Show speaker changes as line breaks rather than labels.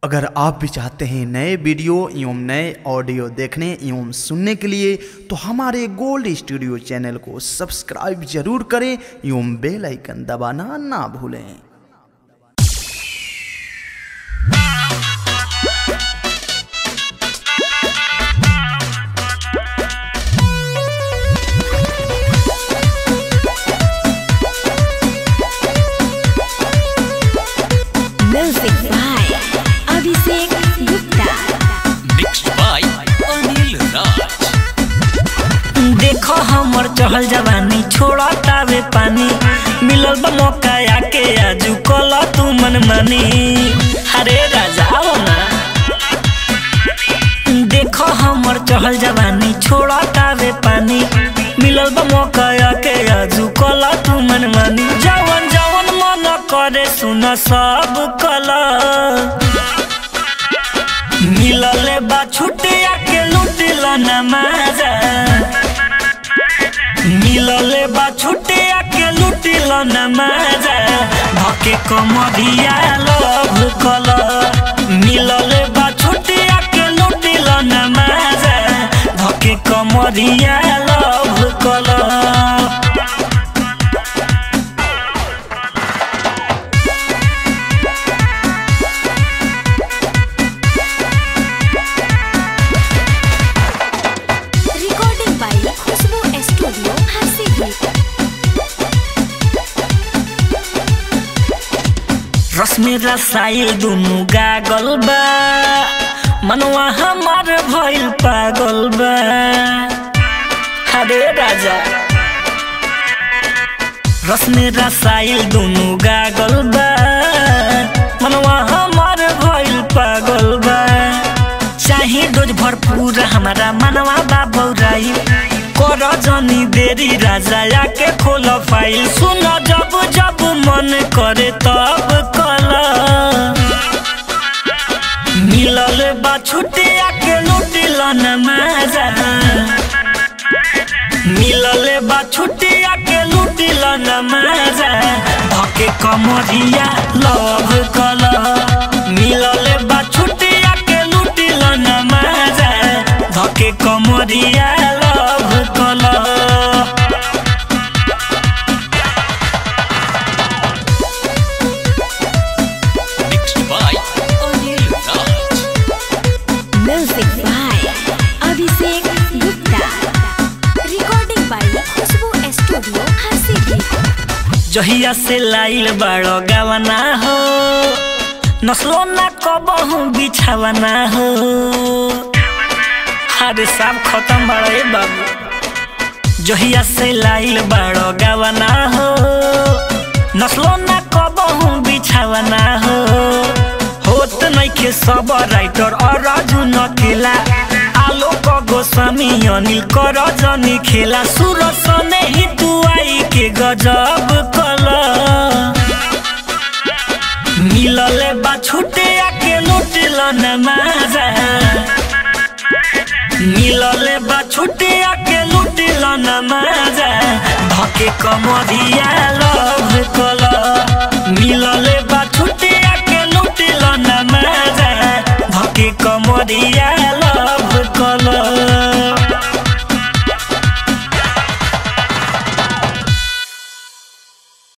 अगर आप भी चाहते हैं नए वीडियो एवं नए ऑडियो देखने एवं सुनने के लिए तो हमारे गोल्ड स्टूडियो चैनल को सब्सक्राइब जरूर करें एवं बेल आइकन दबाना ना भूलें
Music by Abhishek Gupta.
mixed by Anil Raj.
देखो हमर चहल जवानी छोड़ा तावे पानी मिलल बा मौका आके आजू कला तू मन मानी अरे राजा हो ना देखो हमर चहल जवानी छोड़ा तावे पानी मिलल बा मौका आके आजू कला तू मन मानी जवन जवन मन करे सुन सब कला मिलले बा छुटिया के लुटिल नमाजा मिलले बा छुटिया के लुटिल नमाजा धके कमरिया लभ कल मिलले बा छुटिया के लुटिल नमाजा धके कमरिया लभ कल
Recording by Khushbu Studio, Harsibi.
रश्मि रसाइल दुनु गागल बा मनवा हमार भइल पागल बा अरे राजा रश्मि रसाइल दुनु गागल बा मनवा हमार भइल पागल बा चाहे डोज भरपूर हमारा मनवा बा बौराई कर जनी देरी राजा आके खोल फाइल सुन जब जब मन करे तब कल मिलल बा छुटिया के लुटिल नमाजा मिलल बा छुटिया के लुटिल नमाजा धके कमरिया लव कल मिलल बा छुटिया के लुटिल नमाजा धके कमरिया लव कल
Mixed by Anil Raj.
Music by Abhishek Gupta. Recording by Khushbu Studio, Harsibi.
जहिया से लाइल बाड़ो गावना हो नस्लो ना कबहू बिछावना हो अरे सब खत्म बाड़े बाबू जहिया से लाइल बाड़ो गावना हो नस्लो ना कबहू बिछावना हो होत नइखे सब राइटर और राजू नकेला आलोक गोस्वामी अनिल कर जनी खेला सूरज सने ही तू आई के गजब कला मिलले बा छुटिया के लुटिल नमाजा मिलले बा छुटिया के लुटिल नमाजा धके कमरिया लभ कला